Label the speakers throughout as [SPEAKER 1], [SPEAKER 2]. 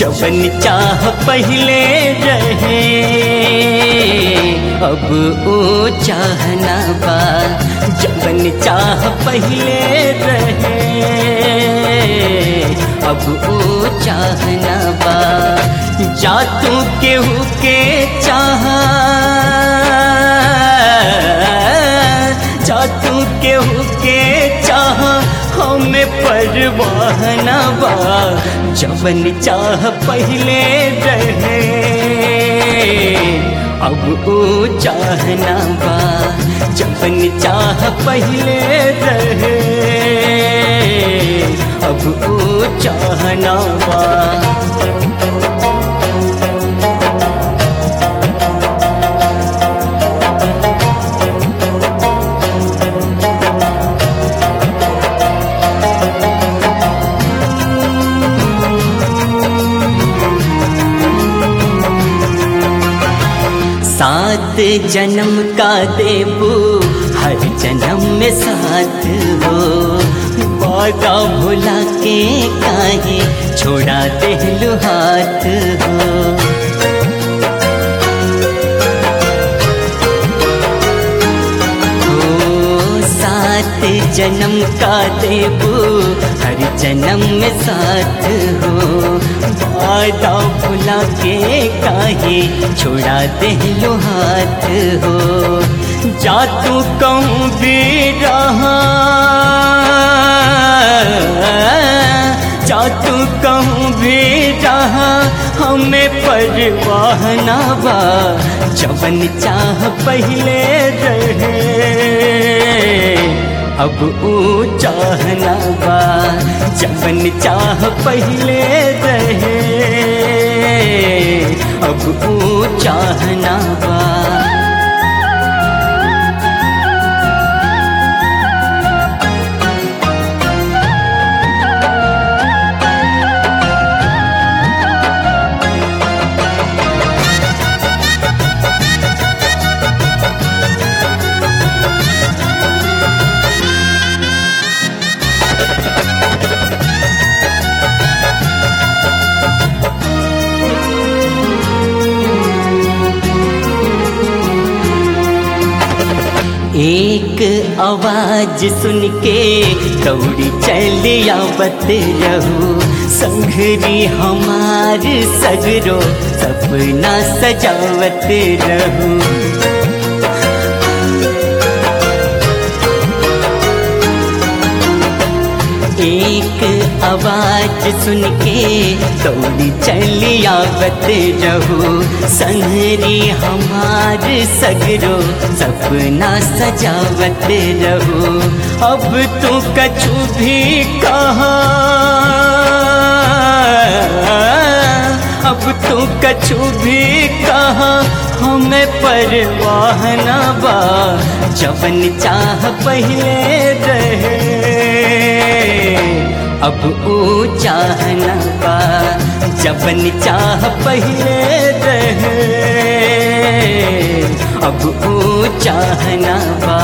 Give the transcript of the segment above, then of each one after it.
[SPEAKER 1] जवन चाह पहले रहे अब ओ चाहना बा जवन चाह पहले रहे अब ओ चाहना बा जा तू केहू के चाह जा तू केहू के चाह हमें परवाह न बा जवन चाह पहले रहे अब ओ चाहना बा जवन चाह पहले रहे अब ओ चाहना बा सात जन्म का देबू हर जन्म में साथ हो वादा भुला के काहे छोड़ा देलू हाथ हो सात जन्म का देबू हर जन्म में साथ हो वादा भुला के काहे छोड़ा दे लो हाथ हो जा तू कहूँ भी रहा जा तू कहूँ भी रहा हमें परवाह ना बा जवन चाह पहले रहे अब ओ चाहना बा जवन चाह पहले रहे अब ओ चाहना बा एक आवाज सुन के दौड़ी चल आवत रहू संघरी हमार सगरो सपना सजावत रहू एक आवाज सुन के दौड़ी चली आवत रहू संहरी हमार सगरो सपना सजावत रहू अब तू कछु भी कहा अब तू कछु भी कहा हमें परवाह न बा जवन चाह पहले रहे अब ओ चाहना बा जवन चाह पहले रहे अब ओ चाहना बा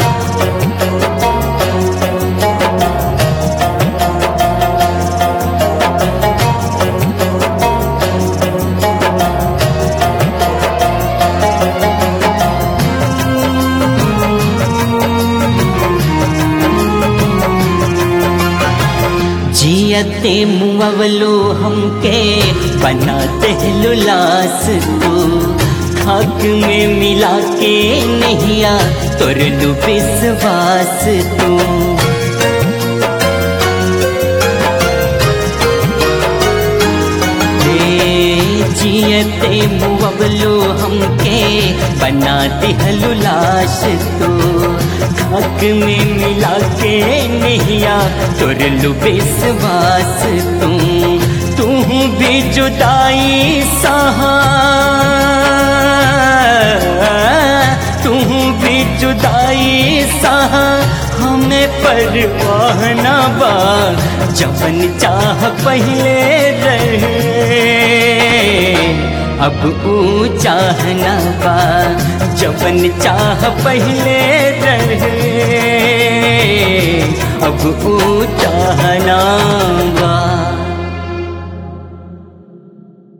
[SPEAKER 1] जियते मुअवलो हमके बनाते लुलास तू खाक में मिला के नहिया तोर लू विश्वास तू जियते मुअवलो हमके बना दिहलु लाश तो खाक में मिला के नहिया तोर लू विश्वास तू तू भी जुदाई सहा तू भी जुदाई सहा हमें परवाह न बा जवन चाह पहले रहे अब ऊ चाहना बा जवन चाह पहले रहे अब ऊ चाहना बा